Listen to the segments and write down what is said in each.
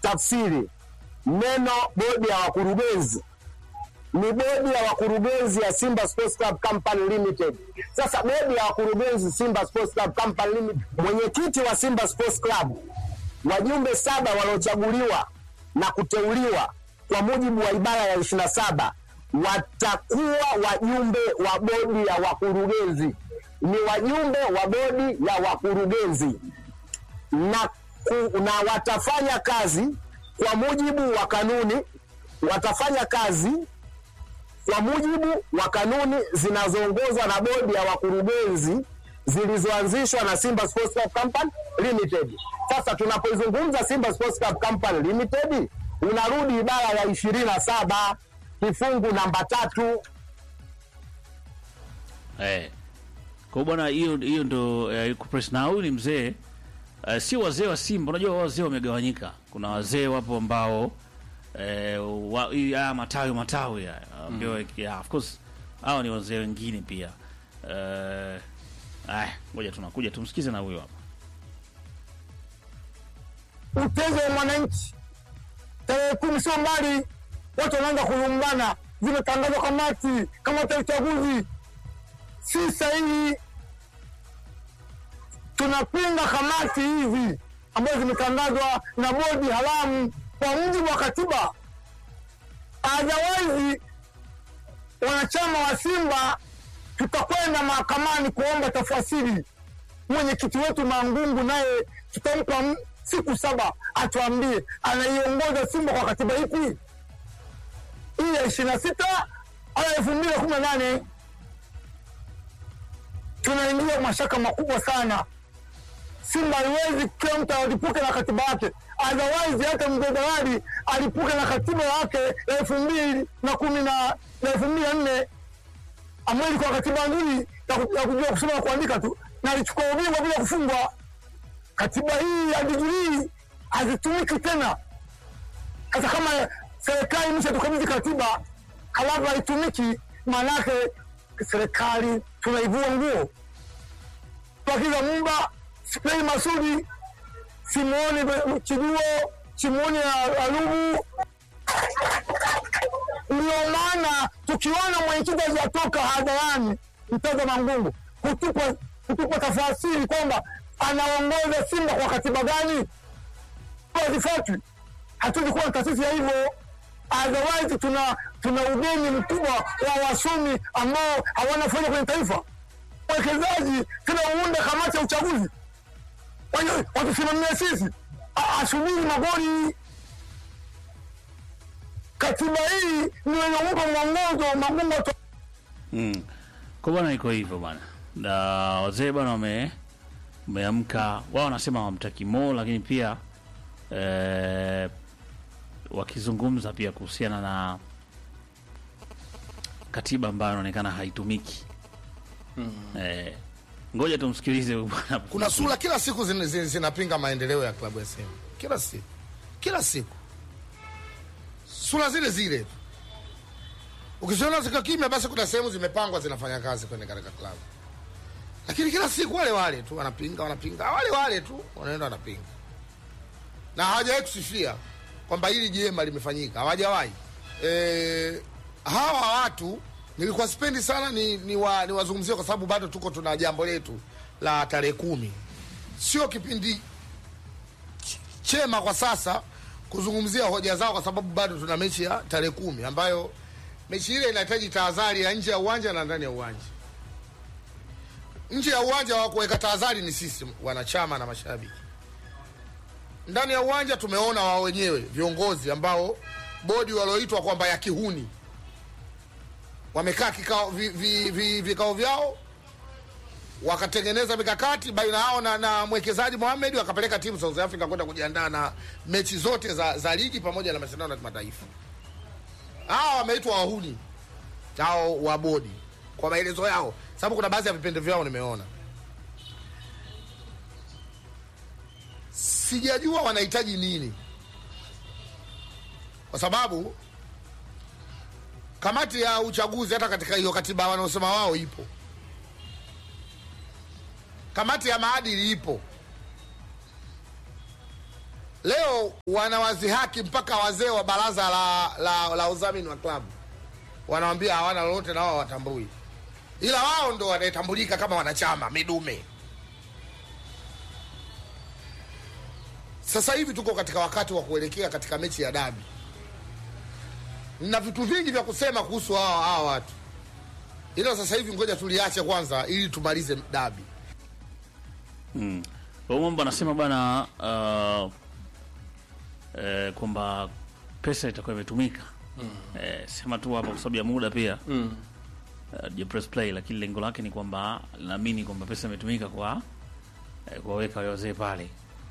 tafsiri neno bodi ya wakurugenzi ni bodi ya wakurugenzi ya Simba Sports Club Company Limited. Sasa bodi ya wakurugenzi Simba Sports Club Company Limited, mwenyekiti wa Simba Sports Club, wajumbe saba waliochaguliwa na kuteuliwa kwa mujibu wa ibara ya ishirini na saba watakuwa wajumbe wa bodi ya wakurugenzi, ni wajumbe wa bodi ya wakurugenzi na, ku, na watafanya kazi kwa mujibu wa kanuni, watafanya kazi kwa mujibu wa kanuni zinazoongozwa na bodi ya wakurugenzi zilizoanzishwa na Simba Sports Club Company Limited. Sasa tunapoizungumza Simba Sports Club Company Limited, unarudi ibara ya ishirini na saba kifungu namba tatu. Eh. Kwa hiyo bwana, hiyo hiyo ndo eh, kupress na huyu ni mzee eh, si wazee wa Simba. Unajua wazee wamegawanyika, kuna wazee wapo ambao eh, wa, hii- haya matawi matawi haya ambayo yeah, of course hao ni wazee wengine pia eh, ah, ngoja tunakuja tumsikize na huyo hapa. Utezo wa mwananchi tarehe kumi sio mbali, watu wanaanza kulumbana, zimetangazwa kamati kamati ya uchaguzi, si sahihi. Tunapinga kamati hizi ambazo zimetangazwa na bodi haramu kwa mujibu wa katiba. Otherwise wanachama wa Simba tutakwenda mahakamani kuomba tafasiri. Mwenyekiti wetu Mangungu naye tutampa m- siku saba atuambie anaiongoza Simba kwa katiba ipi, hii ya ishirini na sita au elfu mbili na kumi na nane. Tunaingia mashaka makubwa sana. Simba haiwezi kila mtu alipuke na katiba yake, otherwise hata mzee Dawadi alipuke na katiba yake ya elfu mbili na kumi na na elfu mbili na nne ambayo ilikuwa katiba nzuri ya ku- ya kujua kusoma na kuandika tu, na alichukua ubingwa bila kufungwa. Katiba hii ya digrii hazitumiki tena. Hata kama serikali imeshatukabidhi katiba halafu haitumiki, maanake serikali tunaivua nguo. Bakiza Mumba, Spei Masudi, Simoni Be- Chiduo, Simoni Alubu. Ndio maana tukiona mwenyekiti hajatoka hadharani mtaza Mangungu kutupa kutupa tafasiri kwamba anaongoza Simba kwa katiba gani, hazifuatwi. Hatuwezi kuwa na taasisi ya hivyo, otherwise tuna tuna ugeni mkubwa wa wasomi ambao hawana faida kwenye taifa. Mwekezaji tena uunde kamati ya uchaguzi Wenye- watusimamia sisi, A- asubiri magoli. Katiba hii ndio inampa mwongozo Mangungu ata- Mm. Kwa bwana iko hivyo bwana. Na wazee bwana wame wameamka, wao wanasema hawamtaki Mo, lakini pia eh, wakizungumza pia kuhusiana na katiba ambayo inaonekana haitumiki. Eh, ngoja tumsikilize huyu bwana. kuna sura kila siku zin- zin- zinapinga maendeleo ya klabu ya Simba, kila siku, kila siku sura zile zile tu. Ukiziona zika kimya, basi kuna sehemu zimepangwa zinafanya kazi kwenye katika klabu, lakini kila siku wale wale tu wanapinga, wanapinga, wale wale tu wanaenda wanapinga, na hawajawahi kusifia kwamba hili jema limefanyika, hawajawahi. E, hawa watu nilikuwa sipendi sana ni, ni, wa, ni wazungumzie kwa sababu bado tuko tuna jambo letu la tarehe kumi, sio kipindi ch- chema kwa sasa kuzungumzia hoja zao, kwa sababu bado tuna mechi ya tarehe kumi ambayo mechi ile inahitaji tahadhari ya nje ya uwanja na ndani ya uwanja. Nje ya uwanja wa kuweka tahadhari ni sisi wanachama na mashabiki. Ndani ya uwanja tumeona wao wenyewe viongozi ambao bodi walioitwa kwamba ya kihuni wamekaa kikao vi, vi, vi, vikao vyao wakatengeneza mikakati baina yao na, na mwekezaji Mohamed wakapeleka timu South Africa kwenda kujiandaa na mechi zote za, za ligi pamoja na mashindano ya kimataifa. Hawa wameitwa wahuni hao wa bodi kwa maelezo yao, sababu kuna baadhi ya vipindi vyao nimeona. Sijajua wanahitaji nini, kwa sababu kamati ya uchaguzi hata katika hiyo katiba wanaosema wao ipo, kamati ya maadili ipo, leo wanawazihaki mpaka wazee wa baraza la, la, la udhamini wa klabu wanawambia hawana lolote na wao watambui, ila wao ndo wanayetambulika kama wanachama midume. Sasa hivi tuko katika wakati wa kuelekea katika mechi ya dabi, na vitu vingi vya kusema kuhusu hawa hawa watu, ila sasa hivi ngoja tuliache kwanza ili tumalize dabi. Kwa hiyo mambo anasema bana uh, eh, kwamba pesa itakuwa imetumika eh, sema tu hapa kwa sababu ya muda pia mm. uh, press play, lakini lengo lake ni kwamba naamini kwamba pesa imetumika kwa eh, kuwaweka wale wazee pale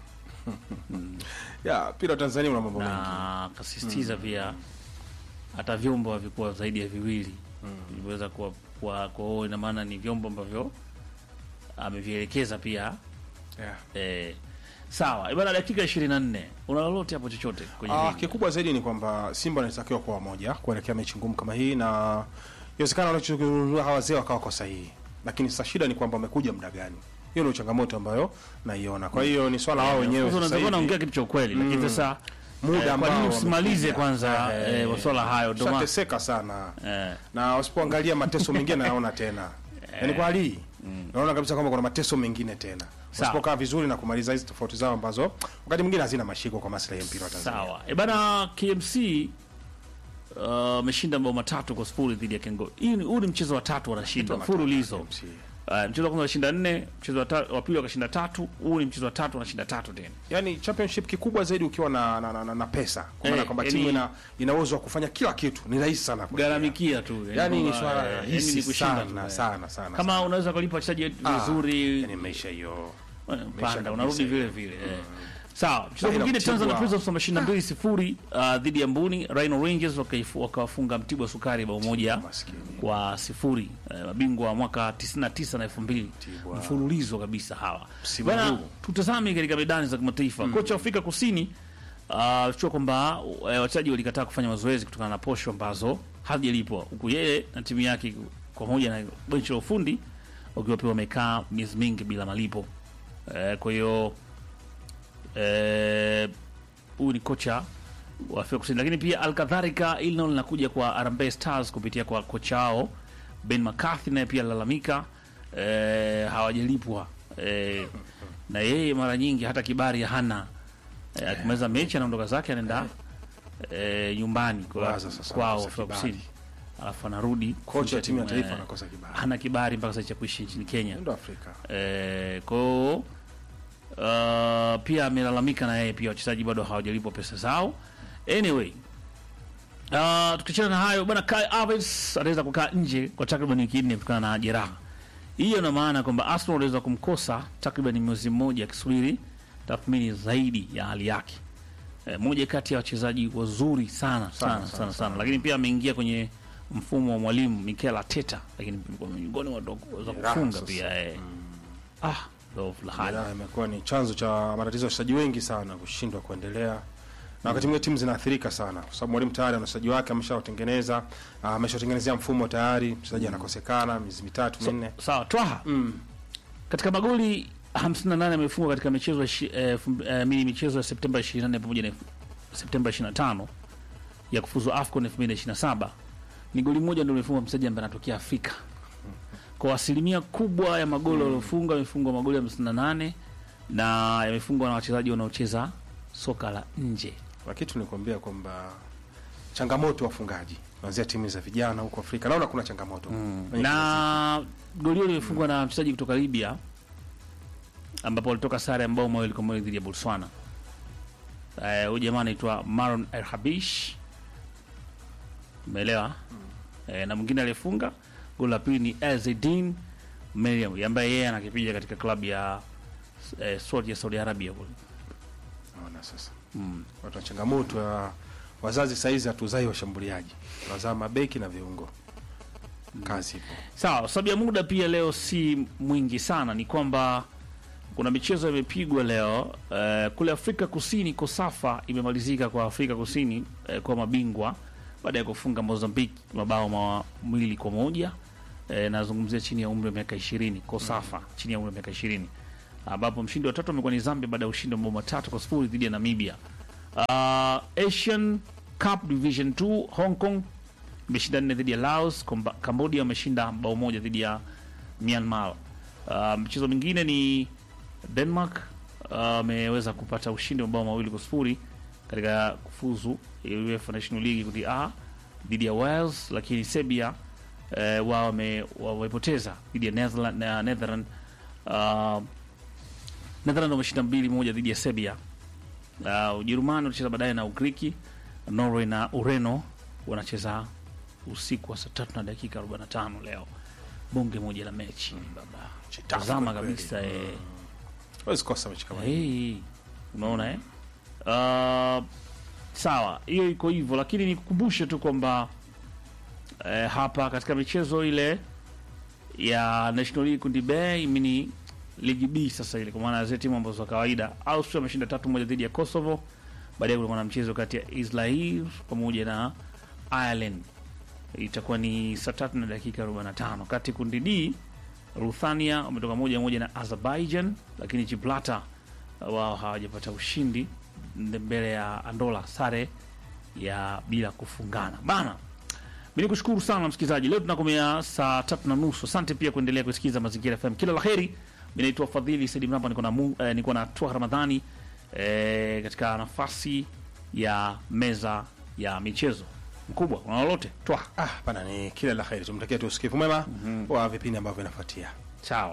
ya mpira wa Tanzania una mambo mengi. na akasisitiza pia hata vyombo havikuwa zaidi ya viwili vilivyoweza kuwa kwa kwa hiyo ina maana ni vyombo ambavyo amevielekeza pia Yeah. eh, sawa ibana dakika 24 una lolote hapo chochote kwenye Ah, hili? kikubwa zaidi ni kwamba Simba anatakiwa kuwa wamoja kuelekea mechi ngumu kama hii, na inawezekana wanachozungumza hawa wazee wakawa kwa sahihi, lakini sasa shida ni kwamba wamekuja muda gani? Hiyo ndio changamoto ambayo naiona. Kwa hiyo ni swala wao wenyewe Of course sasa unaweza kuwa hivi. unaongea kitu cha ukweli lakini sasa Muda eh, kwa ambao nini usimalize wamekuja. kwanza Eh, eh, masuala hayo ndio maana Tutateseka sana eh, na wasipoangalia mateso mengine naona tena yaani kwa hali hii naona kabisa kwamba kuna mateso mengine tena wasipokaa vizuri na kumaliza hizi tofauti zao ambazo wakati mwingine hazina mashiko kwa maslahi ya mpira wa Tanzania. sawa e bana KMC uh, ameshinda mabao matatu kwa sifuri dhidi ya Kengo. Hii ni- huu ni mchezo wa tatu wanashinda Kitu mfululizo. KMC. Uh, mchezo wa kwanza walishinda nne, mchezo wa ta- wa pili wakashinda tatu, huu ni mchezo wa tatu wanashinda tatu tena. Yaani championship kikubwa zaidi ukiwa na, na, na, na, na pesa kwa maana Eh, kwamba yaani- timu ina, ina uwezo wa kufanya kila kitu ni rahisi sana kuendelea. Gharamikia tu. Yaani ni kwamba, swala eh, yaani rahisi ni kushinda sana, tu, sana, sana, Kama sana. unaweza kulipa wachezaji Ah, vizuri yaani maisha hiyo eh, maisha panda kabisa unarudi hiyo. vile vile. eh. Sawa, mchezo Na ila mwingine Mtibwa- Tanzania Prisons wameshinda mbili sifuri uh, dhidi ya Mbuni. Rhino Rangers wakaifu- wakawafunga Mtibwa Sukari bao moja Maskini. kwa sifuri. Eh, mabingwa wa mwaka 99 na 2000 Mtibwa. mfululizo kabisa hawa. Msimu Bwana, huu. tutazame katika medani za kimataifa. Kocha wa Afrika Kusini uh, chua kwamba uh, wachezaji walikataa kufanya mazoezi kutokana na posho ambazo hazijalipwa, huku yeye na timu yake pamoja na benchi la ufundi wakiwa pia wamekaa miezi mingi bila malipo. Eh, kwa hiyo eh, huyu ni kocha wa Afrika Kusini, lakini pia alkadhalika hili nalo linakuja kwa Harambee Stars kupitia kwa kocha wao Ben McCarthy, naye pia alalamika eh, hawajalipwa eh, na yeye mara nyingi hata kibari hana eh, akimaliza mechi anaondoka zake anaenda eh, nyumbani kwa, Waza sasa kwao anakosa Afrika kibali. Kusini, alafu anarudi kocha wa timu ya kufundisha taifa eh, anakosa kibali. hana kibali mpaka sasa cha kuishi nchini Kenya. Ndio Afrika. Eh, kwao uh, pia amelalamika na yeye pia wachezaji bado hawajalipwa pesa zao. Anyway, uh, tukiachana na hayo bwana, Kai Havertz anaweza kukaa nje kwa takriban wiki nne kutokana na jeraha. Hiyo ina maana kwamba Arsenal wanaweza kumkosa takriban mwezi mmoja akisubiri tathmini zaidi ya hali yake. Eh, moja kati ya wachezaji wazuri sana sana sana, sana, lakini pia ameingia kwenye mfumo wa mwalimu Mikel Arteta, lakini miongoni mwa waweza Jeraha kufunga sasa. pia eh. Ah, ndo hali Jeraha imekuwa ni chanzo cha matatizo ya wachezaji wengi sana kushindwa kuendelea na wakati mwingine timu zinaathirika sana kwa sababu mwalimu tayari ana wachezaji wake ameshawatengeneza, ah, ameshawatengenezea mfumo tayari, mchezaji anakosekana miezi mitatu minne. sawa twaha katika magoli 58 amefungwa katika michezo ya shi- eh, fum- eh, mini michezo ya Septemba 24 pamoja na Septemba 25 ya kufuzu AFCON 2027 ni goli moja ndio limefungwa mchezaji ambaye anatokea Afrika. Kwa asilimia kubwa ya magoli waliofungwa yamefungwa magoli 58 na yamefungwa na wachezaji wanaocheza soka la nje. Na kitu nikuambia kwamba changamoto ya wafungaji kuanzia timu za vijana huko Afrika, naona kuna changamoto Kwenye na goli hilo limefungwa na mchezaji kutoka Libya ambapo walitoka sare ya mabao mawili kwa mawili dhidi ya Botswana. Eh, Huyu jamaa anaitwa Maron El Habish, umeelewa? Eh, na mwingine aliyefunga goli la pili ni Ezedin Meriam ambaye yeye anakipiga katika klabu ya eh, Saudi ya Saudi Arabia kule. Naona sasa watu wa changamoto ya wazazi saizi hatuzai washambuliaji, tunazaa mabeki na viungo. Kazi ipo. Sawa, sababu ya muda pia leo si mwingi sana, ni kwamba kuna michezo imepigwa leo eh, kule Afrika Kusini. Kosafa imemalizika kwa Afrika Kusini eh, kwa mabingwa baada ya kufunga Mozambique mabao mawili kwa moja. Eh, nazungumzia chini ya umri wa miaka ishirini. Kosafa chini ya umri wa miaka ishirini ambapo mshindi wa tatu amekuwa ni Zambia baada ya ushindi wa mabao matatu kwa sifuri dhidi ya Namibia. Uh, Asian Cup Division 2 Hong Kong imeshinda nne dhidi ya Laos. Komba- Cambodia wameshinda bao moja dhidi ya Myanmar. Uh, mchezo mwingine ni Denmark ameweza kupata ushindi wa mabao mawili kwa sifuri katika kufuzu UEFA National League kundi A dhidi ya Wales, lakini Serbia eh, wao wame- wamepoteza dhidi ya Netherland, na Netherland uh, Netherland wameshinda mbili moja dhidi ya Serbia. Uh, Ujerumani wanacheza baadaye na Ugiriki. Norway na Ureno wanacheza usiku wa saa tatu na dakika 45 leo, bonge moja la mechi baba, Chitafu tazama kweli. kabisa eh. Huwezi kosa mechi kama hii. Hey, unaona eh? Uh, sawa, hiyo iko hivyo, lakini nikukumbushe tu kwamba eh, hapa katika michezo ile ya National League kundi B mini ligi B sasa ile, kwa maana zile timu ambazo za kawaida, Austria ameshinda tatu moja dhidi ya Kosovo. Baadaye kulikuwa na mchezo kati ya Israel pamoja na Ireland, itakuwa ni saa tatu na dakika 45. Kati kundi D Ruthania wametoka moja moja na Azerbaijan, lakini Gibraltar uh, wao hawajapata ushindi mbele ya Andola, sare ya bila kufungana bana. Mi nikushukuru sana msikilizaji, leo tunakomea saa tatu na nusu. Asante pia kuendelea kusikiliza Mazingira FM, kila la heri. Mi naitwa Fadhili Saidi Mramba, niko na Mu- eh, niko na Twa Ramadhani eh, katika nafasi ya meza ya michezo. Mkubwa, una lolote? Twa Ah, bana ni kila la heri. Tumtakia tu usikivu mwema wa vipindi ambavyo vinafuatia. sawa.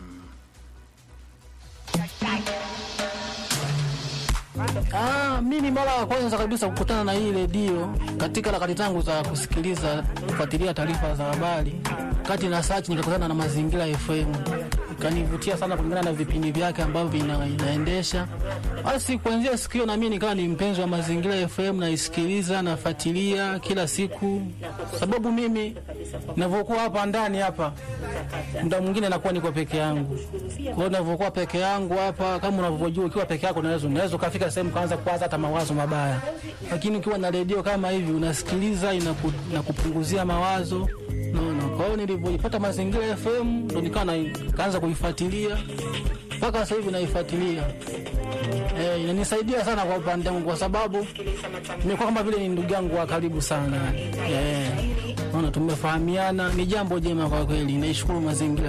Ah, mimi mara ya kwanza kabisa kukutana na hii redio katika harakati zangu za kusikiliza kufuatilia taarifa za habari, kati na search nikakutana na Mazingira FM, ikanivutia sana kulingana na vipindi vyake ambavyo ina, inaendesha. Basi kuanzia siku hiyo na mimi nikawa ni mpenzi wa Mazingira FM, naisikiliza nafuatilia kila siku, sababu mimi ninavyokuwa hapa ndani hapa muda mwingine nakuwa niko peke yangu. Kwa hiyo ninavyokuwa peke yangu hapa, kama unavyojua, ukiwa peke yako unaweza unaweza ukafika sehemu kaanza kuwaza hata mawazo mabaya, lakini ukiwa na redio kama hivi unasikiliza, inaku, inakupunguzia mawazo naona. Kwa hiyo nilivyoipata Mazingira FM ndo nikawa na- nikaanza kuifuatilia mpaka sasa hivi naifuatilia. Eh, inanisaidia sana kwa upande wangu kwa sababu nimekuwa kama vile ni ndugu yangu wa karibu sana. Eh, naona tumefahamiana, ni jambo jema kwa kweli. Naishukuru mazingira